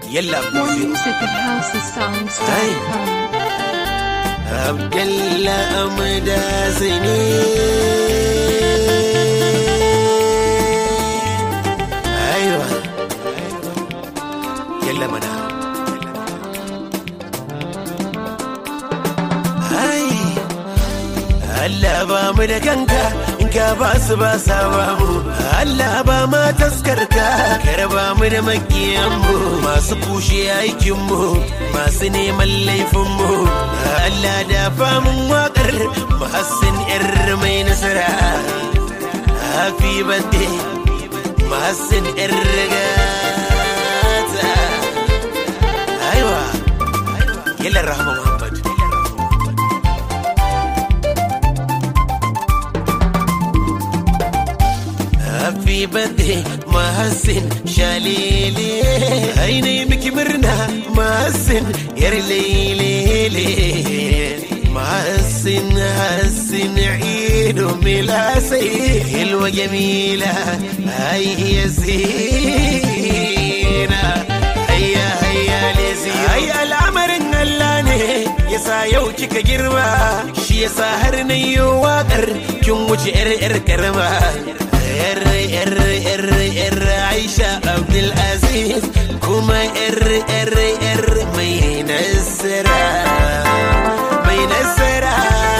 yalla More music music at housesongs.com. abdalla amdasi ne aiwa yalla mana ai Allah ba mu da kanka in ka ba su ba sa ba mu Allah ba ma taskarka kar ba mu da makiyan mu masu kushe aikin mu masu neman laifin mu Allah da famun wakar muhassin yar mai nasara happy birthday muhassin yar gata aiwa yalla rahma muhammad Happy birthday Mahasin Shalele Aine miki murna Mahasin yar lelele Mahasin Hassin Ido milasai Hilwa jamila Ai yasina Hayya hayya lezi Ai al'amarin Allah ne Yasa yau kika girma Shi yasa har na yi waƙar Kin wuce 'yar 'yar karama yar yar yar yar Aisha Abdul Aziz kuma yar yar yar mai nasara mai nasara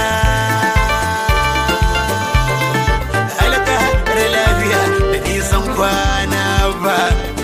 halaka da lafiya da nisan kwana ba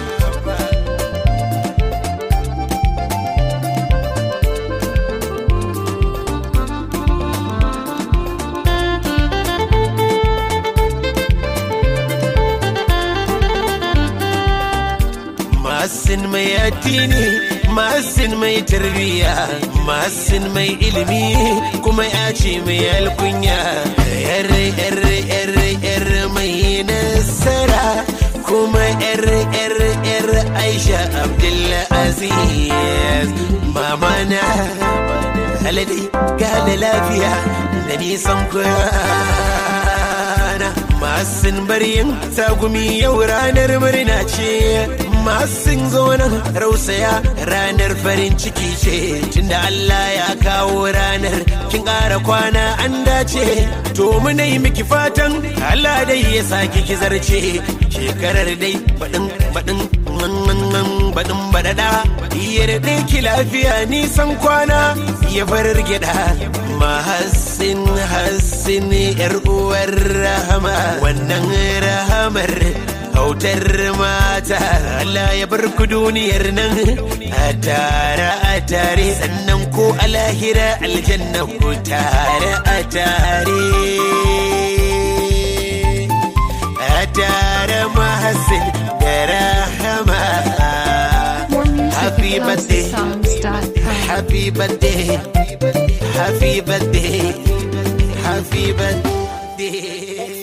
Masin mai addini, masin mai tarbiya, masin mai ilimi, kuma ya ce mai alkunya. Yar yar yar yar mai nasara, kuma yar yar yar Aisha Abdulaziz. Mama na alade gane lafiya da nisan kwana. Masin baryin tagumi yau ranar murna ce. masin zo nan rausaya ranar farin ciki ce tunda Allah ya kawo ranar kin ƙara kwana an dace to muna yi miki fatan Allah dai ya saki ki zarce shekarar dai baɗin baɗin baɗin baɗaɗa iya da ki lafiya nisan kwana ya farar gyaɗa mahassin hassin yar uwar rahama wannan rahamar hautar mata Allah ya bar ku duniyar nan a tare a tare sannan ko a lahira aljanna ku tare a tare a tare mahassin da rahama More music Happy at birthday. housesongs.com. happy birthday happy birthday happy birthday